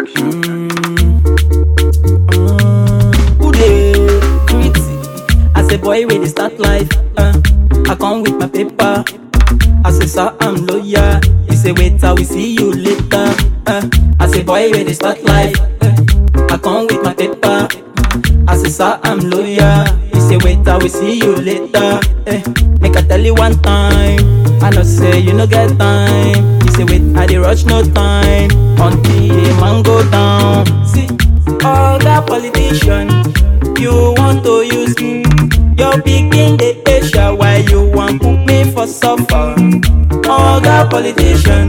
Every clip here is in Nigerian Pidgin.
Junction. Who dey greet? As a boy wey dey start life, uh, I come with my paper. As a sir, I'm lawyer. He say wait, I will see you later. Uh, as a boy wey dey start life, uh, I come with my paper. As a sir, I'm lawyer. He say wait, I will see you later. Eh, make I tell you one time. I know say you no get time. He say wait, I dey rush no time until the man go down. See, all that politician, you want to use me. Your pikin dey Asia, why you want put me for suffer? All that politician,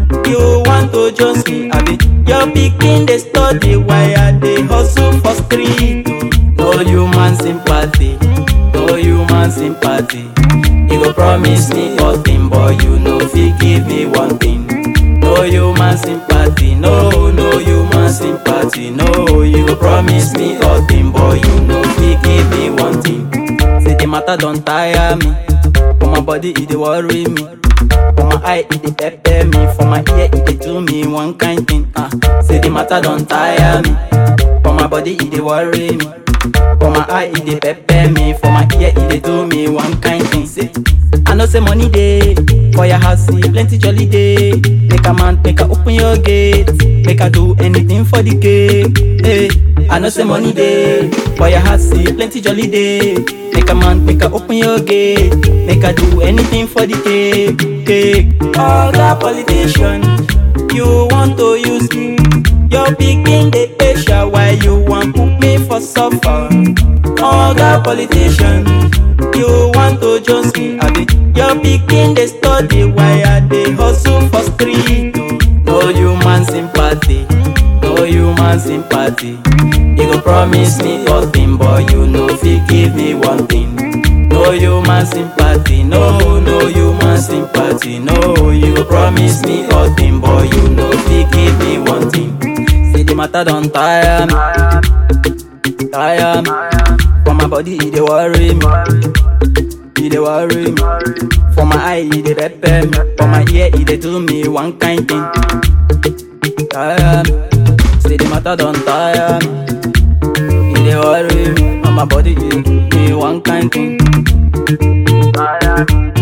you want to just me. I be your pikin dey study, why I dey hustle for street? No human sympathy, no human sympathy. You go promise me nothing, but you no fit give me one thing. No human sympathy, no, no human sympathy, no. You go promise me nothing, but you no fit give me one thing. Say the matter don't tire me, for my body it dey worry me. For my eye it dey pepper me, for my ear it dey do me one kind thing. Ah, say the matter don't tire me, for my body it dey worry me. For my eye it dey pepper me, for my ear it dey do me one kind thing. Say, I know say money dey for your house, see plenty jolly day. Make a man, make a open your gate, make a do anything for the cake. Hey, I know say money dey for your house, see plenty jolly day. Make a man, make a open your gate, make a do anything for the cake. cake. All that politician, you want to use me. Your pikin dey Asia, why you want put me for suffer? All that politician, you want to just me. I be your pikin dey study, why I dey hustle for street? No human sympathy, no human sympathy. You go promise me nothing, but you no fit give me one thing. No human sympathy, no, no human sympathy, no. You go promise me nothing, but you no fit give me one thing. Say the matter don't tire me, tire me. For my body, it dey worry me, it dey worry me. For my eye, it dey pepper me. For my ear, it dey do me one kind thing. Tire me, say the matter don't tire me, it dey worry me. For my body, it dey do me one kind thing. Tire me.